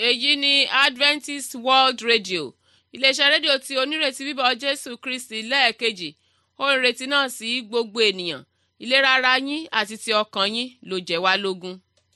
èyí ni adventist world radio iléeṣẹ́ rédíò tí onírètí bíbọ̀ jésù kristi lẹ́ẹ̀kejì ó ń retí náà sí gbogbo ènìyàn ìlera ara yín àti ti ọkàn yín ló jẹ́ wá lógún.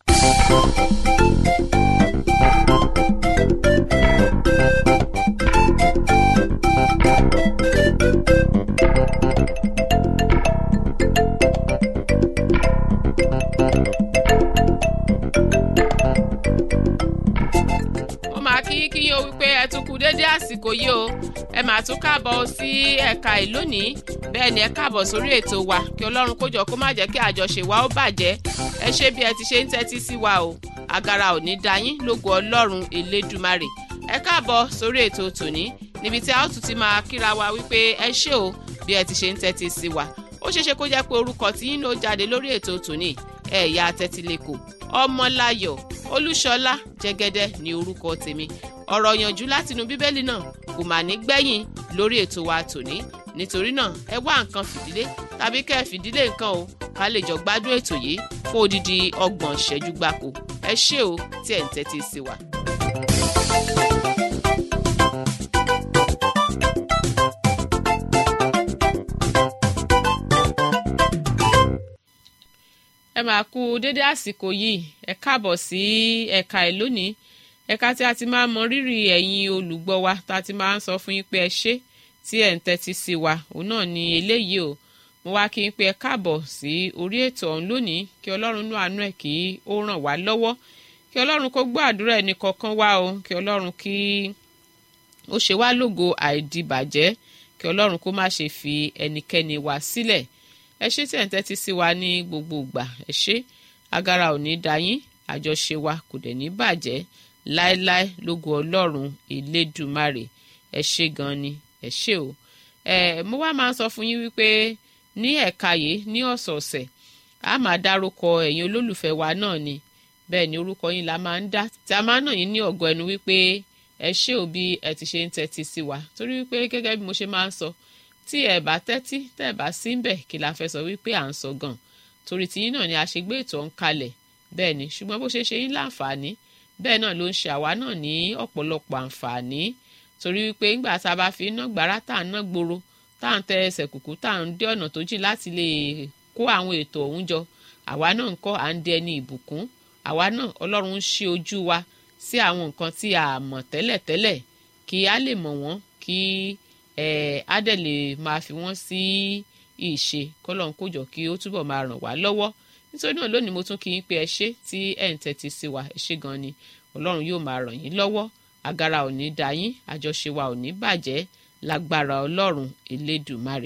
ó máa kí kí yín o wípé ẹ tún kú déédé àsìkò yìí o ẹ máa tún káàbọ̀ sí ẹ̀ka ìlónìí bẹ́ẹ̀ ni ẹ káàbọ̀ sórí ètò wa kí ọlọ́run kó jọ kó má jẹ́ kí àjọṣe wa ó bàjẹ́ ẹ ṣe bí ẹ ti ṣe ń tẹ́tí sí wa o agara ò ní da yín lógo ọlọ́run elédùmarè ẹ káàbọ̀ sórí ètò tòní níbi tí a ó tún ti máa kíra wa wípé ẹ ṣé o bí ẹ ti ṣe ń tẹ́tí sí wa ó ṣeéṣe kó jẹ́ pé orúkọ tí yín ló jáde lórí ètò tòní ẹ̀yà tẹ́tílẹ̀kọ̀ ọmọláyọ̀ olúṣọlá jẹ́gẹ́dẹ́ ní orúkọ tèmi ọ̀rọ̀ yànjú látinú bíbélì náà kò mà ní gbẹ̀yìn lórí ètò wa tòní nítorí náà ẹ wá nǹkan fìdílé tàbí kẹ́ ẹ fìdílé nǹkan o ká lè jọ gbádùn ètò yìí fún odidi ọgbọ̀n ìṣẹ́jú gbáko ẹ ṣé o tí ẹ̀ ń tẹ́tí sí wa. ẹ máa kú dédé àsìkò yìí ẹ káàbọ̀ sí ẹ̀ka ẹ̀ lónìí ẹ̀ka tí a ti máa mọ rírì ẹ̀yin olùgbọ́ wa tá a ti máa ń sọ fún yín pé ẹ ṣé tí ẹ̀ ń tẹ́tí sí wa òun náà ni eléyìí o mo wá kí n pé ẹ káàbọ̀ sí orí ètò ọ̀hún lónìí kí ọlọ́run nú àánú ẹ̀ kí ó ràn wá lọ́wọ́ kí ọlọ́run kó gbọ́ àdúrà ẹnì kọ̀ọ̀kan wá o kí ọlọ́run kí ó ṣe wá lógo àìdìbàjẹ́ kí ọlọ́run kó má ṣe fi ẹnikẹ́ni wá sílẹ̀ ẹ ṣé tí ẹ̀ ń tẹ́tí sí wa ní gbogbo ìgbà ẹ ṣé agara ò ní da yín àjọṣe wa kò dẹ̀ ní bàjẹ́ láéláé lógo ọlọ́run elédùmarè ẹ ṣé gan ni ẹ ṣé o ẹ mo wá máa ń sọ fún yín wípé ní ẹ̀ka yìí ní ọ̀sọ̀ọ̀sẹ̀ a máa dárúkọ ẹ̀yin olólùfẹ́ wa náà ni bẹ́ẹ̀ ni orúkọ yín la máa ń dá tí a máa ń nà yín ní ọ̀gọ́ ẹnu wípé ẹ ṣé o bí ẹ ti ṣe ń tẹ́tí sí wa torí wípé gẹ́gẹ́ bí mo ṣe máa ń sọ tí ẹ bá tẹ́tí tẹ́ ẹ bá sí ń bẹ̀ kí la fẹ́ sọ wípé à ń sọ gan torí tiyín náà ni a ṣe gbé ètò ọ̀hún kalẹ̀ bẹ́ẹ̀ ni ṣùgbọ́n bó ṣe ṣe yín láǹfààní bẹ́ẹ̀ náà ló ń ṣe àwa náà ní ọ̀pọ̀lọpọ̀ àǹfààní torí wípé ńgbà tá a bá fi iná gbàrà tá à ń ná gbòòrò tá à ń tẹ ẹsẹ̀ kùkú tá à ń dé ọ̀nà tó jìn láti lè kó àwọn ètò ọ̀hún jọ àwa náà ń kọ́ à ń dẹ ní ìbùkún àwa náà ọlọ́run ń ṣí ojú wa sí àwọn nǹkan tí a mọ̀ tẹ́lẹ̀tẹ́lẹ̀ kí a lè mọ̀ wọ́n kí ẹ̀ á dẹ̀ lè máa fi wọ́n sí ìṣe kọ́lọ́n kó jọ kí ó túbọ̀ máa ràn wá lọ́wọ́ nítorí náà lónìí mo tún kí yín pé ẹ ṣé tí ẹ̀ ń tẹ́tí sí wa ẹ ṣé gan ni ọlọ́run yóò máa ràn yín lọ́wọ́ agara ò ní da yín àjọṣe wa ò ní bàjẹ́ lágbára ọlọ́run elédùmarè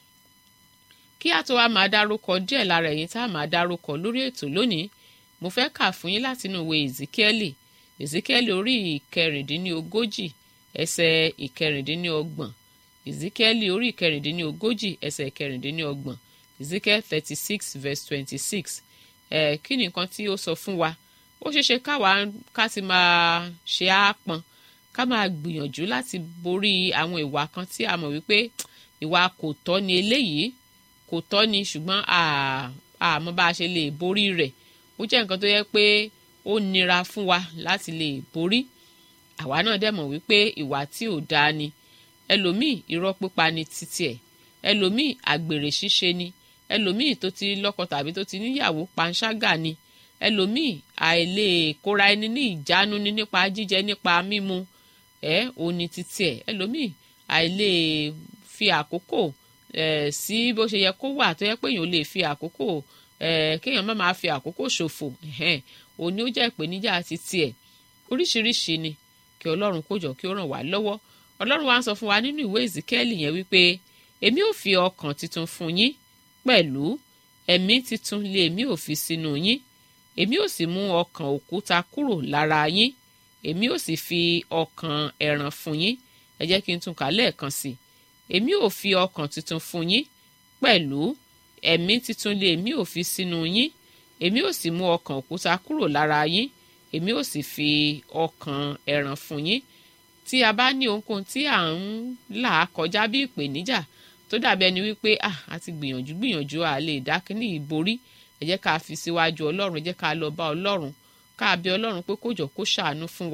kí a tó wá máa dárúkọ díẹ̀ lára ẹ̀yin tá a máa dárúkọ lórí ètò lónìí mo fẹ́ kà fún yín látinú ìwé ezekieli ezekieli orí ìkẹrìndínlógójì ẹsẹ̀ ìkẹrìndínlọ́gbọ̀n ezekieli orí ìkẹrìndínlógójì ẹsẹ̀ ìkẹrìndínlọ́gbọ̀n ezekiel thirty six verse twenty six ẹ̀ kí ni nǹkan tí ó sọ fún wa ó ṣeéṣe káwa ká ti máa ṣe àápọn ká máa gbìyànjú láti borí àwọn ìwà kan tí a mọ̀ wípé ìwà kò tọ́ ni eléyìí kò tọ́ ni ṣùgbọ́n àmọ́ bá a ṣe lè borí rẹ̀ ó jẹ́ nǹkan tó yẹ pé ó nira fún wa láti lè borí àwa náà dẹ̀ mọ̀ wípé ìwà tí ò dáa ni ẹlòmíì irọ́ pípa ni títí ẹ̀ ẹlòmíì àgbèrè ṣíṣe ni ẹlòmíì tó ti lọ́kọ tàbí tó ti níyàwó panṣágà ni ẹlòmíì àìlè kóra ẹni ní ìjánu ni nípa jíjẹ nípa mímu ẹ òní títí ẹ ẹlòmíì àìlè fi àkókò ẹ sí bó ṣe yẹ kó wà tó yẹ pé èèyàn lè fi àkókò ẹ kéèyàn má máa fi àkókò ṣòfò ẹhẹn òní ó jẹ́ ìpèníjà títí ẹ oríṣiríṣi ni kí ọlọ́run kó jọ kí ó ràn wá lọ́wọ́ ọlọ́run wa ń sọ fún wa nínú ìwé ìzíkẹ́ẹ̀lì yẹn wípé èmi ò fi ọkàn titun fún yín pẹ̀lú ẹ̀mí titun lé èmi ò fi sínú yín èmi ò sì mú ọkàn òkúta kúrò lára yín èmi ò sì fi ọkàn ẹ̀ràn fún yín ẹ jẹ́ kí n tún kà lẹ́ẹ̀kan sí i èmi ò fi ọkàn tuntun fún yín pẹ̀lú ẹ̀mí titun lé èmi ò fi sínú yín èmi ò sì mú ọkàn òkúta kúrò lára yín èmi ò sì fi ọkàn ẹ̀ràn fún yín tí a bá ní ohunkóhun tí à ń là kọjá bí ìpèníjà tó dàbí ẹni wípé ah a ti gbìyànjú gbìyànjú à lè dá kíní ìborí ẹ jẹ́ ká fi síwájú ọlọ́run ẹ jẹ́ ká lọ bá ọlọ́run ká bẹ̀ ọlọ́run pé kó jọ kó ṣàánú fún wa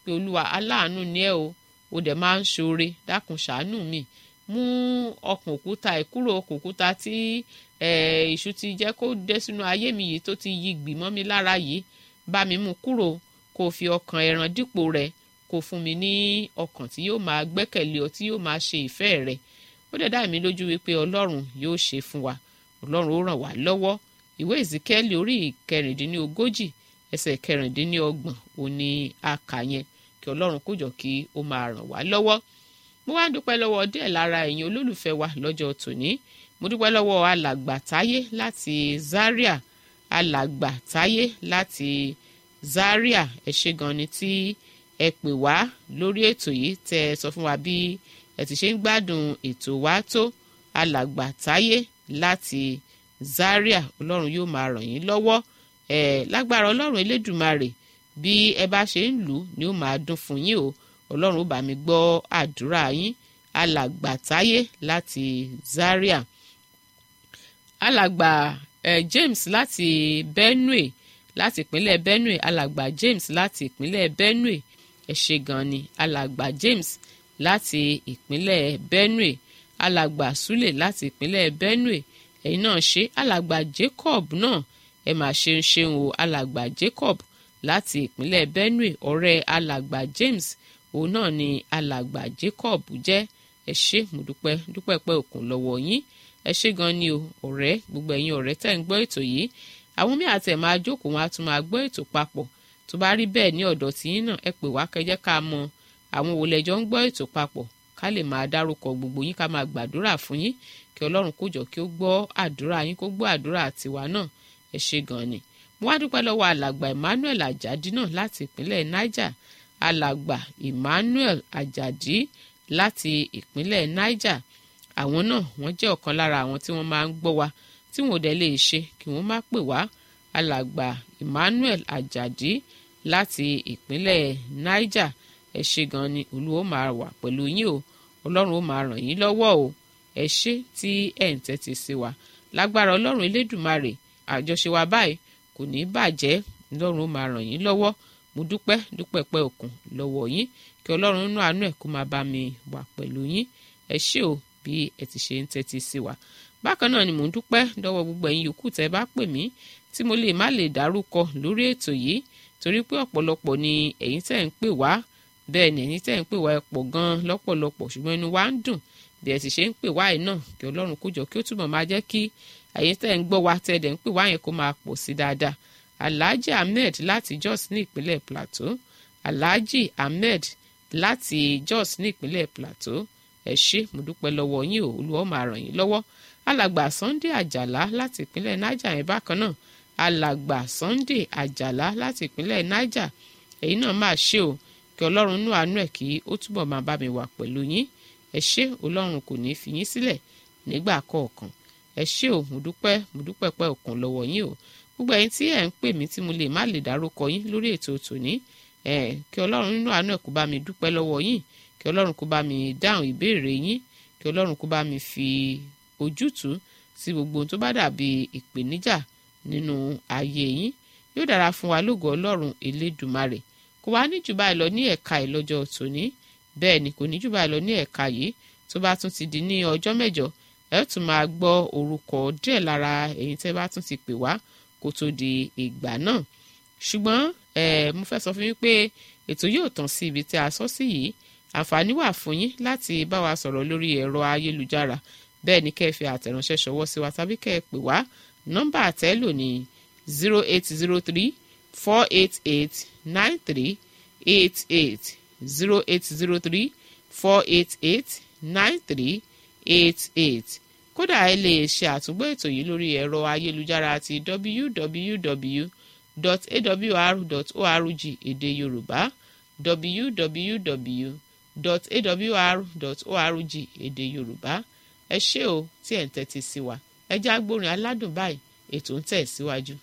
pé olúwa aláàánú ni ẹ o o dẹ̀ máa ń ṣoore dákun ṣàánú mi mú ọkàn òkúta ìkúrò ọkàn òkúta tí èṣù ti jẹ́ kó dé sínú ayé mi yìí tó ti yí gbìmọ́ mi lára yìí bá mi mú kúrò kó fi ọkàn ẹran dípò rẹ̀ kó fún mi ní ọkàn tí yóò máa gbẹ́kẹ̀lé ọ tí yóò máa ṣe ìfẹ́ rẹ̀ ó dẹ̀ dá mi lójú wípé ọlọ́run yóò ṣe fún wa ọlọ́run ó ràn wá lọ́wọ́ ìwé ìzíkẹ́lì orí ìkẹrìndínlógójì ẹsẹ̀ kẹrìndínlọ́gbọ̀n ò ní àkà yẹn kí ọlọ́run kó jọ kí ó máa ràn wá lọ́wọ́ mo wá ń dúpẹ́ lọ́wọ́ díẹ̀ lára ẹ̀yin olólùfẹ́ wa lọ́jọ́ tòní mo dúpẹ́ lọ́wọ́ alàgbà táyé láti zaria alàgbà táyé láti zaria ẹ ṣé gan ni tí ẹ pè wá lórí ètò yìí tẹ ẹ sọ fún wa bí ẹ ti ṣe ń gbádùn ètò wa tó alàgbà táyé láti zaria ọlọ́run yóò máa ràn yín lọ́wọ́ ẹ lágbára ọlọ́run elédùmarè bí ẹ bá ṣe ń lù ú ni ó máa dún fún yín o ọlọ́run ó bá mi gbọ́ àdúrà yín alàgbà táyé láti zaria alàgbà eh, james láti benue láti ìpínlẹ̀ benue alàgbà james láti ìpínlẹ̀ benue ẹ ṣé gan ni alàgbà james láti ìpínlẹ̀ benue alàgbà sule láti ìpínlẹ̀ benue ẹ̀yin náà ṣe alàgbà jacob náà ẹ mà ṣeun ṣeun o alàgbà jacob láti ìpínlẹ̀ benue ọ̀rẹ́ alàgbà james òun náà ni alàgbà jacob jẹ́ ẹ ṣé mo dúpẹ́ dúpẹ́ pẹ́ òkun lọ́wọ́ yín ẹ ṣé gan ni o ọ̀rẹ́ gbogbo ẹ̀yin ọ̀rẹ́ tẹ́ ń gbọ́ ètò yìí àwọn mí àti ẹ̀ máa jókòó wọn á tún máa gbọ́ ètò papọ̀ tó bá rí bẹ́ẹ̀ ní ọ̀dọ̀ tí yín náà ẹ pè wá kẹjẹ́ ká mọ àwọn wo lẹ́jọ́ ń gbọ́ ètò papọ̀ ká lè máa dárúkọ gbogbo yín ká máa gbàdúrà fún yín kí ọlọ́run kó jọ kí ó gbọ́ àdúrà yín kó gbọ́ àdúrà tiwa náà ẹ ṣé gan ni mo wá dúpẹ́ lọ́wọ́ alàgbà emmanuel ajadi náà láti ìpínlẹ̀ niger alàgbà emmanuel ajadi láti ìpínlẹ̀ niger àwọn náà wọ́n jẹ́ ọ̀kan lára àwọn tí wọ́n máa ń gbọ́ wa tí wọn ò dẹ̀ lè ṣe kí wọ́n má pè wá alàgbà emmanuel ajadi láti ìpínlẹ̀ niger ẹ ṣé gan ni olúwo máa wà pẹ̀lú yín o ọlọ́run ó máa ràn yín lọ́wọ́ o ẹ ṣé tí ẹ̀ ń tẹ́tí sí wa lágbára ọlọ́run elédùmarè àjọṣe wa báyìí kò ní bàjẹ́ ọlọ́run ó máa ràn yín lọ́wọ́ mo dúpẹ́ dúpẹ́ pẹ́ òkun lọ́wọ́ yín kí ọlọ́run nínú àánú ẹ̀ kó máa bá mi wà pẹ̀lú yín ẹ ṣé o bí ẹ ti ṣe ń tẹ́tí sí wa bákan náà ni mò ń dúpẹ́ lọ́wọ́ gbogbo ẹ̀yin yòókù tẹ́ bá pè mí tí mo lè má lè dárúkọ lórí ètò yìí torí pé ọ̀pọ̀lọpọ̀ ni ẹ̀yin tẹ́ ń pè wá bẹ́ẹ̀ ni ẹ̀yin tẹ́ ń pè wá ẹ pọ̀ gan-an lọ́pọ̀lọpọ̀ ṣùgbọ́n inú wa ń dùn bí ẹ ti ṣe ń pè wá yìí náà kí ọlọ́run kó jọ kí ó túbọ̀ máa jẹ́ kí ẹ̀yin tẹ́ ń gbọ́ wa tẹ́ dẹ̀ ń pè wá yẹn kó máa pọ̀ sí dáadáa alhaji ahmed láti jos ní ìpínlẹ̀ plateau alhaji ahmed láti jos ní ìpínlẹ̀ plateau ẹ ṣé mo dúpẹ́ lọ́wọ́ yín o olúwa máa ràn yín lọ́wọ́ alàgbà sunday àjàlá láti ìpínlẹ̀ niger yẹn bákan náà alàgbà sunday àjàlá láti ìpínlẹ̀ niger èyí náà máa ṣe o kí ọlọ́run nú àánú ẹ̀ kí ó túbọ̀ máa bá mi wà pẹ̀lú yín ẹ ṣé ọlọ́run kò ní í fi yín sílẹ̀ nígbà kọ̀ọ̀kan ẹ ṣé o mo dúpẹ́ mo dúpẹ́ pẹ́ òkun lọ́wọ́ yín o gbogbo ẹ̀yin tí ẹ̀ ń pè mí tí mo lè má lè dárúkọ yín lórí ètò tòní ẹ̀ kí ọlọ́run nínú àánú ẹ̀ kó bá mi dúpẹ́ lọ́wọ́ yín kí ọlọ́run kó bá mi dáhùn ìbéèrè yín kí ọlọ́run kó bá mi fi ojútùú sí gbogbo ohun tó bá dàbí ìpèníjà nínú ayé yín yóò dára fún wa lógo ọlọ́run elédùmarè kò wá ní jù báyìí lọ ní ẹ̀ka ìlọ́jọ́ tòní bẹ́ẹ̀ ni kò ní jù báyìí lọ ní ẹ̀ka yìí tó bá tún ti di ní ọjọ́ mẹ́jọ ẹ ó tún máa gbọ́ orúkọ díẹ̀ lára èyí tẹ́ bá tún ti pè wá kó tó di ìgbà náà ṣùgbọ́n ẹ mo fẹ́ sọ fún yín pé ètò yóò tàn sí ibi tí a sọ sí yìí àǹfààní wà fún yín láti bá wa sọ̀rọ̀ lórí ẹ̀rọ ayélujára bẹ́ẹ̀ ni kẹ́ ẹ fi àtẹ̀ránṣẹ́ ṣọwọ́ sí wa tàbí kẹ́ ẹ pè wá nọ́mbà àtẹ́lò ní zero eight zero three four eight eight nine three eight eight zero eight zero three four eight eight nine three eight eight kódà ẹ lè ṣe àtúngbò ètò yìí lórí ẹ̀rọ ayélujára ti www.awr.org èdè yorùbá www.awr.org èdè yorùbá ẹ ṣé o tí ẹ̀ ń tẹ́tí sí wa ẹ já gbórin aládùn báyìí ètò ń tẹ̀ síwájú.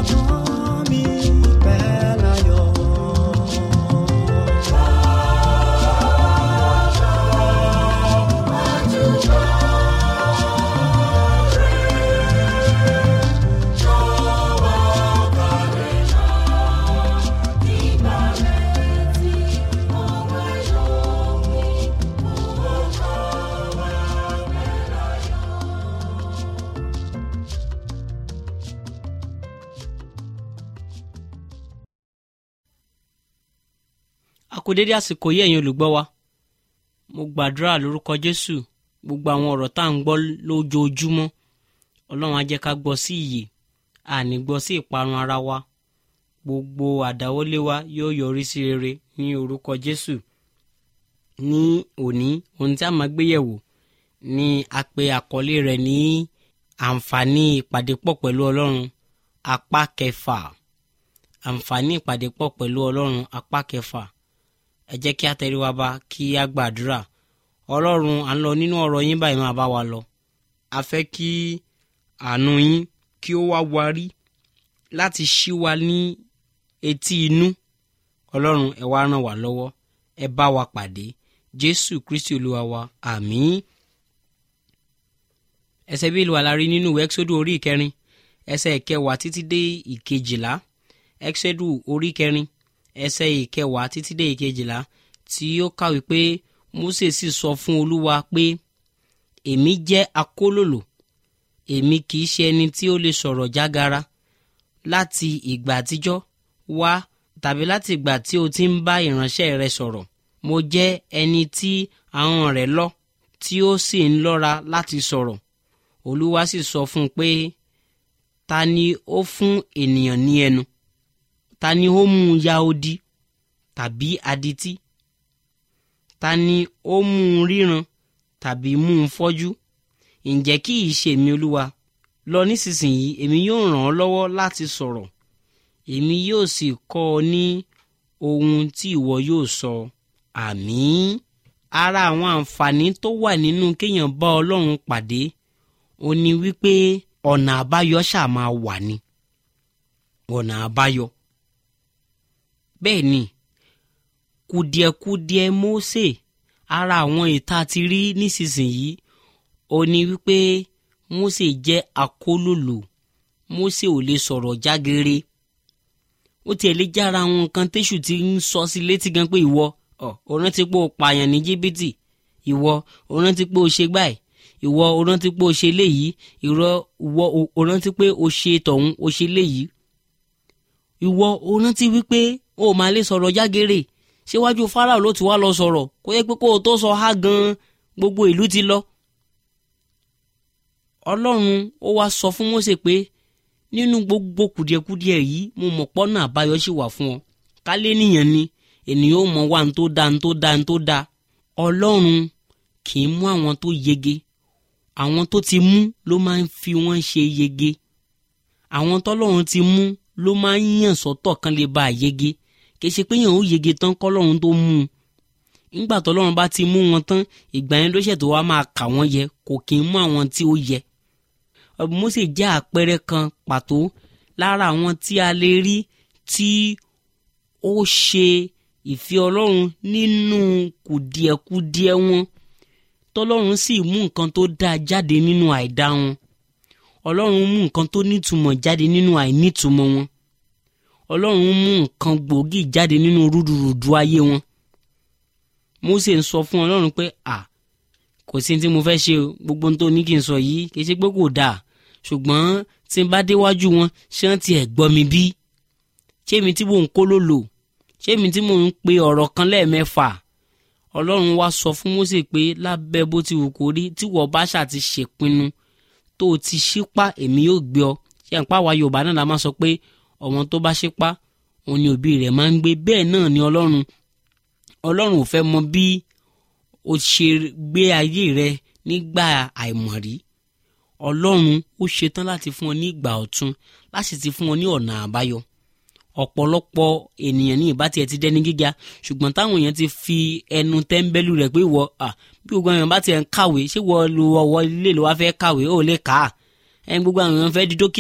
ọkàn mi pẹ́ láyọ̀. a kú dédé àsìkò yìí ẹ̀yin olùgbọ́ wa mo gbàdúrà lórúkọ jésù gbogbo àwọn ọ̀rọ̀ tá à ń gbọ́ lójoojúmọ́ ọlọ́run á jẹ́ ká gbọ́ sí ìyè àní gbọ́ sí ìparun ara wa gbogbo àdáwọ́lé wa yóò yọrí sí rere ní orúkọ jésù ní òní ohun tí a máa gbé yẹ̀wò ni a pe àkọlé rẹ̀ ní àǹfààní ìpàdé pọ̀ pẹ̀lú ọlọ́run apá kẹfà àǹfààní ìpàdé pọ̀ pẹ̀lú ọlọ́run apá kẹfà ẹ jẹ́ kí a tẹrí wa bá kí a gbàdúrà ọlọ́run à ń lọ nínú ọ̀rọ̀ yín báyìí máa bá wa lọ a fẹ́ kí àánú yín kí ó wá warí láti ṣí wa ní etí inú ọlọ́run ẹ wá ràn wá lọ́wọ́ ẹ bá wa pàdé jésù kristi olúwa wa àmín ẹsẹ̀ bí ìlú alárí nínú ìwé ẹ́kísódù orí ìkẹrin ẹsẹ̀ ìkẹwàá títí dé ìkejìlá ẹ́kísódù orí ìkẹrin ẹsẹ̀ ìkẹwàá títí dé ìkejìlá tí ó kàwé pé Mósè sì sọ fún olúwa pé èmi jẹ́ akólòlò èmi kì í ṣe ẹni tí ó lè sọ̀rọ̀ jágara láti ìgbà àtijọ́ wá tàbí láti ìgbà tí o ti ń bá ìránṣẹ́ rẹ sọ̀rọ̀ mo jẹ́ ẹni tí ahọ́n rẹ̀ lọ́ tí ó sì ń lọ́ra láti sọ̀rọ̀ olúwa sì sọ fún un pé ta ni ó fún ènìyàn ní ẹnu ta ni ó mú un ya odi tàbí adití ta ni ó mú un ríran tàbí mú un fọ́jú ǹjẹ́ kì í ṣe èmi olúwa lọ nísinsìnyí èmi yóò ràn ọ́ lọ́wọ́ láti sọ̀rọ̀ èmi yóò sì kọ́ ọ ní ohun tí ìwọ yóò sọ àmín ara àwọn àǹfààní tó wà nínú kéèyàn bá ọlọ́run pàdé ó ní wípé ọ̀nà àbáyọ ṣáà máa wà ní ọ̀nà àbáyọ bẹ́ẹ̀ ni kùdìẹ̀kudiẹ Mósè ara àwọn ìta ti rí nísinsìnyí ó ní wípé Mósè jẹ́ akólòlò Mósè ò lè sọ̀rọ̀ jágere ó tiẹ̀ lè jára àwọn nǹkan téṣù ti ń sọ sí létí gan pé ìwọ ọ ò rántí pé o pààyàn ní jìbìtì ìwọ ò rántí pé o ṣe gbáì ìwọ ò rántí pé o ṣe léyìí ìwọ ò rántí pé o ṣe tọ̀hún o ṣe léyìí ìwọ ò rántí wípé o máa lè sọ̀rọ̀ jágere síwájú Fáráò ló ti wá lọ sọ̀rọ̀ kó yẹ pé kó o tó sọ há gan gbogbo ìlú ti lọ. Ọlọ́run ó wá sọ fún Mósè pé nínú gbogbo kùdìẹ̀kudiẹ yìí mo mọ̀ pọ́nà àbáyọ sì wà fún ọ kálé nìyẹn ni ènìyàn ó mọ wá ní tó da ní tó da ní tó da Ọlọ́run kì í mú àwọn tó yege àwọn tó ti mú ló máa ń fi wọ́n ṣe yege àwọn tọ́lọ́run ti mú ló máa ń yàn sọ́tọ̀ kan lè ba àyege kì í ṣe pé yàn ó yege tán kọ́lọ́run tó mú un nígbà tọ́lọ́run bá ti mú wọn tán ìgbà yẹn ló ṣètò wá máa kà wọ́n yẹ kò kì í mú àwọn tí ó yẹ. Mósè jẹ́ àpẹẹrẹ kan pàtó lára àwọn tí a lè rí tí ó ṣe ìfẹ́ ọlọ́run nínú kùdìẹ̀kudiẹ wọn tọ́lọ́run sì mú nǹkan tó dáa jáde nínú àìdá wọn ọlọ́run mú nǹkan tó nítumọ̀ jáde nínú àìnítumọ̀ wọn ọlọ́run mú nǹkan gbòógì jáde nínú rúdurùdu ayé wọn Mósè ń sọ fún ọlọ́run pé à kò sí tí mo fẹ́ ṣe o gbogbo tó ní kí n sọ yìí kì í ṣe pé kò dáa ṣùgbọ́n tí n bá déwájú wọn ṣé wọ́n ti ẹ̀ gbọ́ mi bí ṣé mi tí mò ń kó ló lò ṣé mi tí mò ń pe ọ̀rọ̀ kan lẹ́ẹ̀mẹ́fà ọlọ́run wá sọ fún Mósè pé lábẹ́ bó ti wù kó rí tí wọ́n bá ṣà ti ṣèpinnu tó o ti ṣípá èmi yóò gbé ọ ṣé à ń pa àwa Yorùbá náà la máa sọ pé ọmọ tó bá ṣípá òun ni òbí rẹ̀ máa ń gbé bẹ́ẹ̀ náà ni ọlọ́run ọlọ́run ò fẹ́ mọ bí o ṣe gbé ayé rẹ nígbà àìmọ̀rí ọlọ́run ó ṣetán láti fún ọ ní ìgbà ọ̀tun láti ti fún ọ ní ọ̀nà àbáyọ ọ̀pọ̀lọpọ̀ ènìyàn ní ìbá tiẹ̀ ti dẹni gíga ṣùgbọ́n táwọn èèyàn ti fi ẹnu tẹ́ńbẹ́lú rẹ̀ pé ìwọ bí gbogbo àwọn èèyàn bá tiẹ̀ ń kàwé ṣé wọ́n lu ọwọ́ ilé ló wá fẹ́ kàwé ó lè kà á ẹni gbogbo àwọn èèyàn fẹ́ di dókítà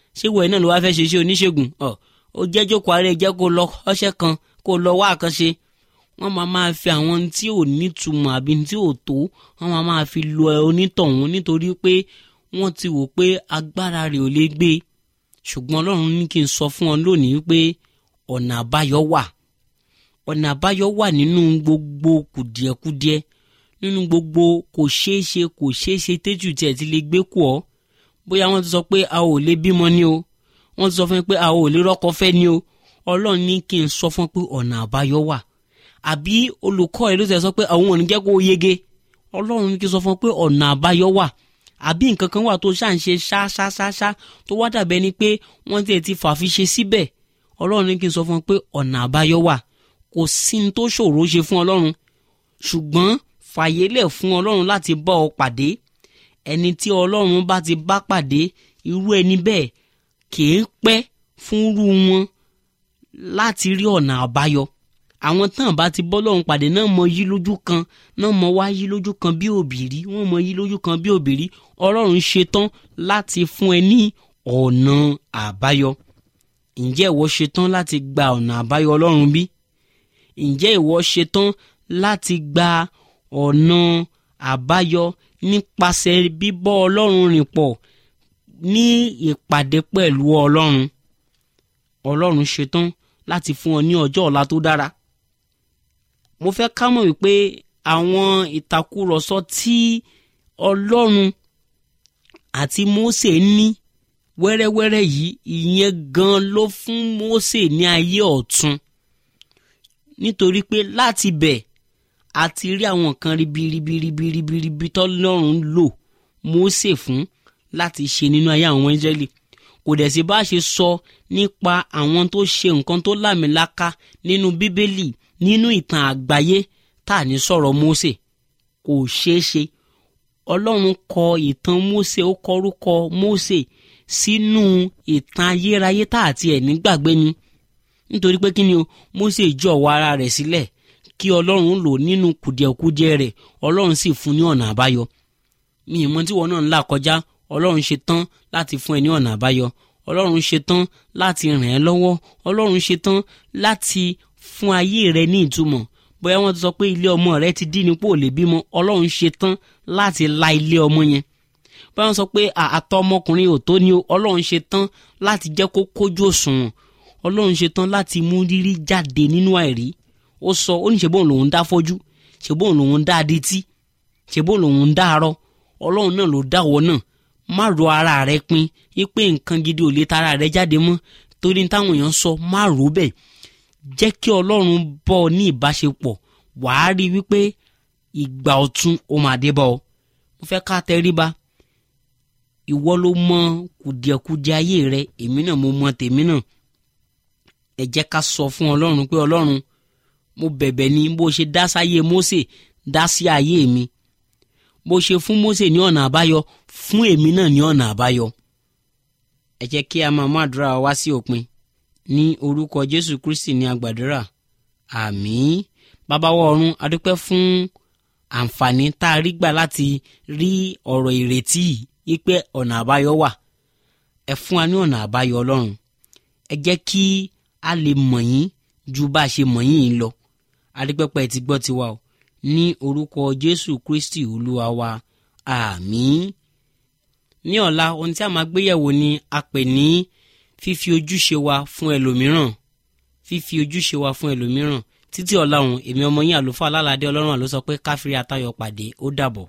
ṣé wọ̀ ẹ́ náà ló wá fẹ́ ṣe iṣẹ́ oníṣègùn ọ̀ ó jẹ́ jókòó ara ẹ̀ jẹ́ kó lọ ọṣẹ́ kan kó lọ wá àkànṣe wọ́n máa máa fi àwọn tí ò nítumọ̀ àbí tí ò tó wọ́n máa máa fi lo onítọ̀hún nítorí pé wọ́n ti wò pé agbára rẹ̀ ò lè gbé ṣùgbọ́n ọlọ́run ní kí n sọ fún ọ lónìí pé ọ̀nà àbáyọ wà ọ̀nà àbáyọ wà nínú gbogbo kùdìẹ̀kudiẹ nínú gbogbo kò ṣeé ṣe kò ṣeé ṣe téjù tiẹ̀ ti lè gbé kù ọ́ bóyá wọ́n ti sọ pé a ò lè bímọ ni o wọ́n ti sọ fún mi pé a ò lè rọ́kọ fẹ́ ni o ọlọ́run ní kí n sọ fún pé ọ̀nà àbáyọ wà àbí olùkọ́ ẹ̀ ló ti sọ pé àwọn ò ní jẹ́ kó yege ọlọ́run ní kí n sọ fún pé ọ̀nà àbáyọ wà àbí nǹkan kan wà tó ṣáà ń ṣe ṣáṣáṣáṣá tó wá dàbẹ́ ni pé wọ́n tiẹ̀ ti fàfi ṣe síbẹ̀ ọlọ́run ní kí n sọ fún pé ọ̀nà àbáyọ wà kò sí ní tó ṣòro ṣe fún ọlọ́run ṣùgbọ́n fàyélẹ̀ fún ọlọ́run láti bá ọ pàdé ẹni tí ọlọ́run bá ti bá pàdé irú ẹni bẹ́ẹ̀ kìí pẹ́ fúnrú wọn láti rí ọ̀nà àbáyọ àwọn tán bá ti bọ́ lọ́run pàdé náà mọ yí lójú kan náà mọ wá yí lójú kan bí òbírí wọ́n mọ yí lójú kan bí òbírí ọlọ́run ṣetán láti fún ẹ ní ọ̀nà àbáyọ ǹjẹ́ ìwọ ṣetán láti gba ọ̀nà àbáyọ ọlọ́run bí ǹjẹ́ ìwọ ṣetán láti gba ọ̀nà àbáyọ nípasẹ̀ bíbọ́ ọlọ́run rìn pọ̀ ní ìpàdé pẹ̀lú ọlọ́run ọlọ́run ṣetán láti fún ọ ní ọjọ́ ọ̀la tó dára mo fẹ́ ká mọ̀ wípé àwọn ìtakùrọ̀sọ tí ọlọ́run àti Mósè ní wẹ́rẹ́wẹ́rẹ́ yìí ìyẹn gan ló fún Mósè ní ayé ọ̀tun nítorí pé láti bẹ̀ a ti rí àwọn nǹkan ribiribiribiribiribi tọ́lọ́run lò Mósè fún láti ṣe nínú ayé àwọn Ísírẹ́lì kò dẹ̀ sí bá a ṣe sọ nípa àwọn tó ṣe nǹkan tó lámìláka nínú bíbélì nínú ìtàn àgbáyé tá à ní sọ̀rọ̀ Mósè kò ṣeé ṣe ọlọ́run kọ ìtàn Mósè ó kọrúkọ Mósè sínú ìtàn ayérayé tá àti ẹ̀ nígbàgbé ni nítorí pé kí ni o Mósè jọ̀wọ́ ara rẹ̀ sílẹ̀ kí ọlọ́run lò nínú kùdìẹ̀kudiẹ rẹ̀ ọlọ́run sì fún ní ọ̀nà àbáyọ mi ìmọ̀ tí wọn náà ń là kọjá ọlọ́run ṣe tán láti fún ẹ ní ọ̀nà àbáyọ ọlọ́run ṣe tán láti ràn ẹ́ lọ́wọ́ ọlọ́run ṣe tán láti fún ayé rẹ ní ìtumọ̀ bóyá wọ́n ti sọ pé ilé ọmọ rẹ ti dín ní pò lè bímọ ọlọ́run ṣe tán láti la ilé ọmọ yẹn bóyá wọ́n sọ pé àtọ ọmọkùnrin ò tó ni o ọlọ́run ṣe tán láti jẹ́ kó kójú òṣùwọ̀n ọlọ́run ṣe tán láti mú rírí jáde nínú àìrí ó sọ ó ní ṣe bóun lòun dá fọ́jú ṣe bóun lòun dá adití ṣe bóun lòun dá arọ ọlọ́run náà ló dáwọ́ náà má ro ara rẹ pin wípé nǹkan gidi ò lè tara rẹ jáde mọ́ torí táwọn èèyàn sọ má rò bẹ́ẹ̀ jẹ́ kí ọlọ́run bọ́ ọ ní ìbáṣepọ̀ wàá rí wípé ìgbà ọ̀tun ó máa dé bọ́ ọ mo fẹ́ ká tẹríba ìwọ ló mọ kùdìẹ̀kudiẹ ayé rẹ èmi náà mo mọ tèmi náà ẹ jẹ́ ká sọ fún ọlọ́run pé ọlọ́run mo bẹ̀bẹ̀ ní bó ṣe dá sáyé Mósè dá sí ayé mi bó ṣe fún Mósè ní ọ̀nà àbáyọ fún èmi náà ní ọ̀nà àbáyọ ẹ jẹ́ kí a máa mú àdúrà wá sí òpin ní orúkọ Jésù Kristi ní agbàdúrà àmín bàbáwọ ọ̀run adúpẹ́ fún àǹfààní tá a rí gbà láti rí ọ̀rọ̀ ìrètí yìí pé ọ̀nà àbáyọ wà ẹ fún wa ní ọ̀nà àbáyọ ọlọ́run ẹ jẹ́ kí a lè mọ̀ yín ju bá a ṣe mọ̀ yín lọ adúpẹ́pẹ́ ti gbọ́ tiwa o ní orúkọ Jésù Kristi olúwa wa àmín ní ọ̀la ohun tí a máa gbéyẹ̀wò ni a pè ní fífi ojúṣe wa fún ẹlòmíràn fífi ojúṣe wa fún ẹlòmíràn títí ọ̀la òun èmi ọmọ yín àlùfáà alálàdé ọlọ́run àló sọ pé káfíńrí atayọ̀ pàdé ó dàbọ̀.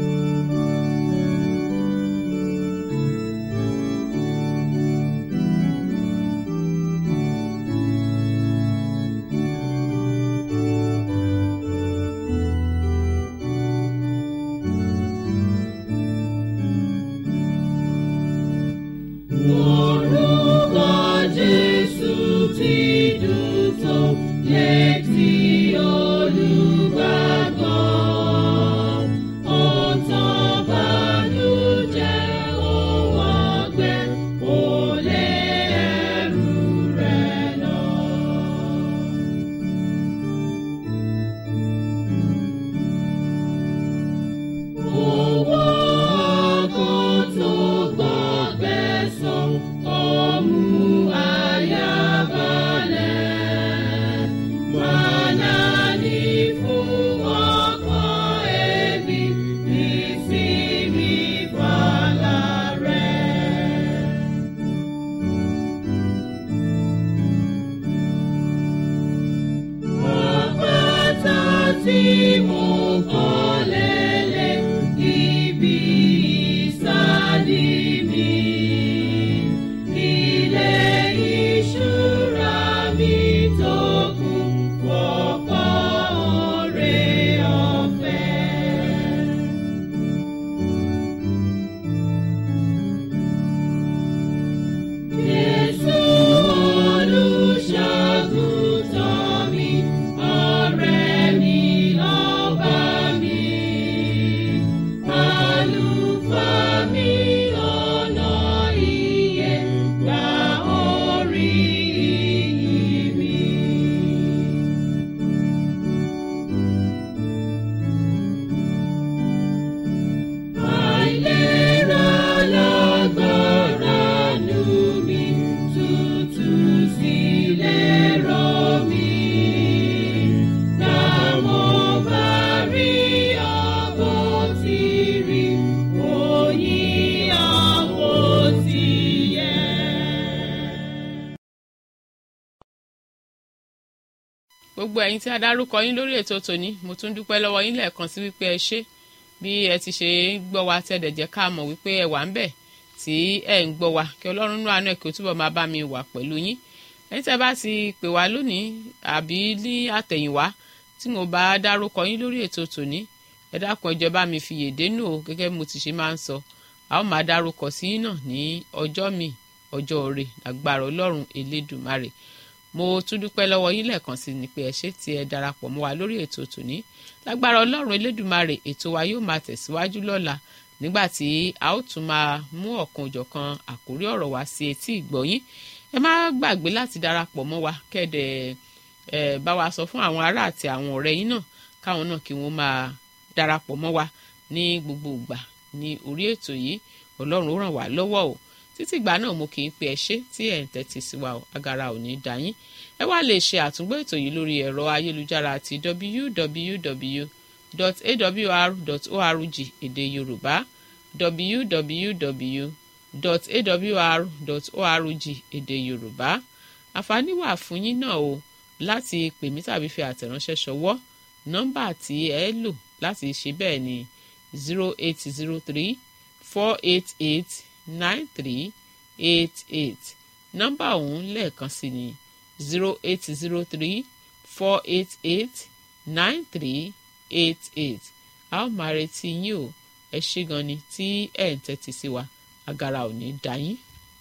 Orúkọ Jésù ti dùn tó létí olùgbàgbọ́. Ó tí mo kọ́ lélẹ̀ ibi ìsádi mi. Ilé ìṣúra mi tó kún fọ́pọ̀ oore ọ̀fẹ́. Jésù olùṣàgùtàn mi, ọ̀rẹ́ mi lọ́ba mi. Àlùfáà mi ọ̀nà ìyè gba orí ìyìn mi. Àìlera lágbára nù mí, tútù sílẹ̀ rọ̀ mí. Gbà mo bá rí àbò tí rí, oyin àbò tí yẹ. gbogbo ẹ̀yin tí a dárúkọ yín lórí ètò tòní mo tún dúpẹ́ lọ́wọ́ yín lẹ́ẹ̀kan sí wípé ẹ ṣé bí ẹ ti ṣe ń gbọ́ wa tẹ́ dẹ̀ jẹ́ ká mọ̀ wípé ẹ wà ń bẹ̀ tí ẹ ń gbọ́ wa kí ọlọ́run nú àánú ẹ̀ kí ó túbọ̀ máa bá mi wà pẹ̀lú yín ẹ̀yin tẹ́ bá ti pè wá lónìí àbí ní àtẹ̀yìnwá tí mo bá dárúkọ yín lórí ètò tòní ẹ dákun ẹ jọ̀ọ́ bá mi fi yèdè nù o gẹ́gẹ́ bí mo ti ṣe máa ń sọ a ó máa dárúkọ sí yín náà ní ọjọ́ mi ọjọ́ òre agbára ọlọ́run elédùmarè mo tún dúpẹ́ lọ́wọ́ yín lẹ́ẹ̀kan sí ni pé ẹ ṣé tí ẹ darapọ̀ mọ́ wa lórí ètò tòní lágbára ọlọ́run elédùmarè ètò wa yóò máa tẹ̀síwájú lọ́la nígbà tí a ó tún máa mú ọ̀kan òjọ̀kan àkórí ọ̀rọ̀ wá sí etí ìgbọ́yín ẹ má gbàgbé láti darapọ̀ mọ́ wa kẹ́ẹ̀dẹ̀ ẹ bá wa sọ fún àwọn ará àti àwọn ọ̀rẹ́ yín náà káwọn náà kí wọ́n máa darapọ̀ mọ́ wa ní gbogbo ìgbà ní orí ètò yìí ọlọ́run ó ràn wá lọ́wọ́ o títí ìgbà náà mo kì í pe ẹ ṣé tí ẹ̀ ń tẹ́tí sí wa o agara ò ní í dá yín ẹ wá lè ṣe àtúngbọ́ ètò yìí lórí ẹ̀rọ ayélujára àti www.awr.org èdè yorùbá www.awr.org èdè yorùbá àǹfààní wà fún yín náà o láti pè mí tàbí fi àtẹ̀ránṣẹ́ ṣọwọ́ nọ́mbà tí ẹ lò láti ṣe bẹ́ẹ̀ ni zero eight zero three four eight eight nine three eight eight nọ́mbà ọ̀hún lẹ́ẹ̀kan sí ni zero eight zero three four eight eight nine three eight eight a ó máa retí yín o ẹ ṣé gan ni tí ẹ̀ ń tẹ́tí sí wa agara ò ní dá yín.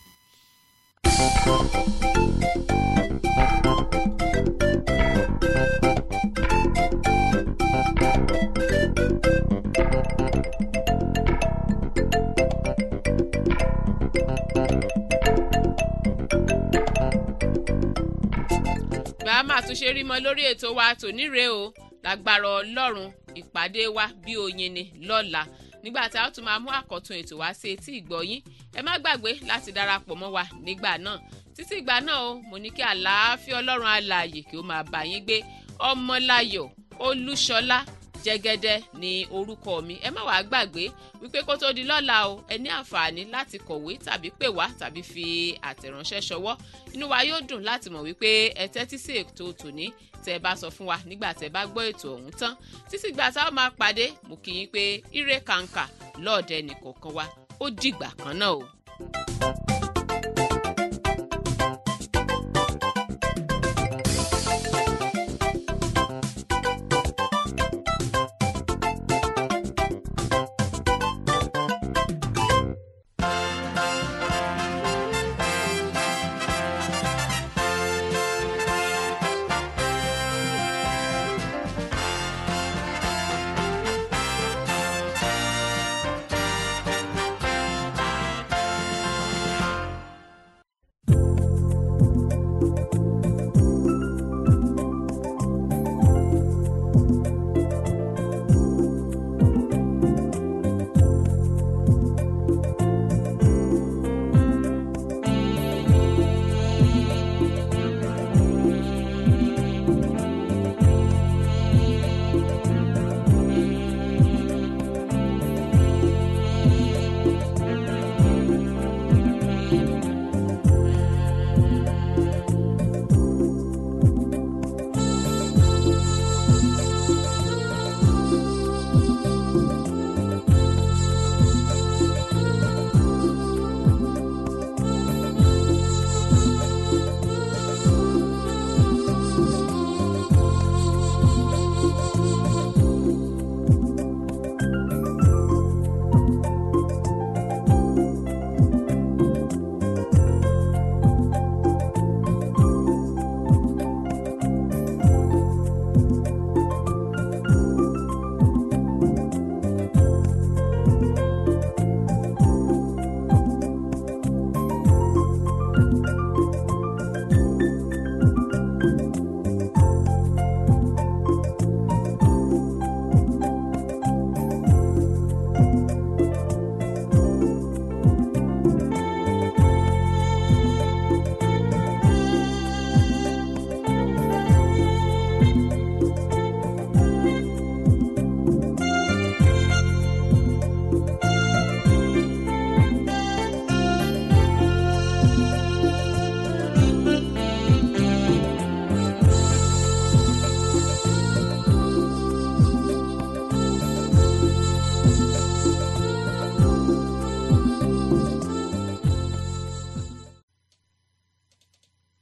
bá a máa tún ṣe rí mọ lórí ètò wa tòní rèé o lágbára ọlọ́run ìpàdé wa bí oyin ni lọ́la nígbà tí a ó tún máa mú àkọ́tún ètò wá sí etí ìgbọ́yín ẹ má gbàgbé láti darapọ̀ mọ́ wa nígbà náà títí ìgbà náà o mo ní kí àlàáfíà ọlọ́run alààyè kí ó máa bá yín gbé ọmọláyọ̀ olúṣọlá jẹ́gẹ́dẹ́ ní orúkọ mi ẹ má wàá gbàgbé wípé kó tó di lọ́la o ẹ ní àǹfààní láti kọ̀wé tàbí pè wá tàbí fi àtẹ̀ránṣẹ́ ṣọwọ́ inú wa yóò dùn láti mọ̀ wípé ẹ tẹ́tí sí ètò tòní tẹ́ ẹ bá sọ fún wa nígbà tẹ́ ẹ bá gbọ́ ètò ọ̀hún tán títí gbà tá a máa pàdé mo kì í pé ire kàǹkà lọ́ọ̀dẹ nìkọ̀ọ̀kan wa ó dìgbà kan náà o.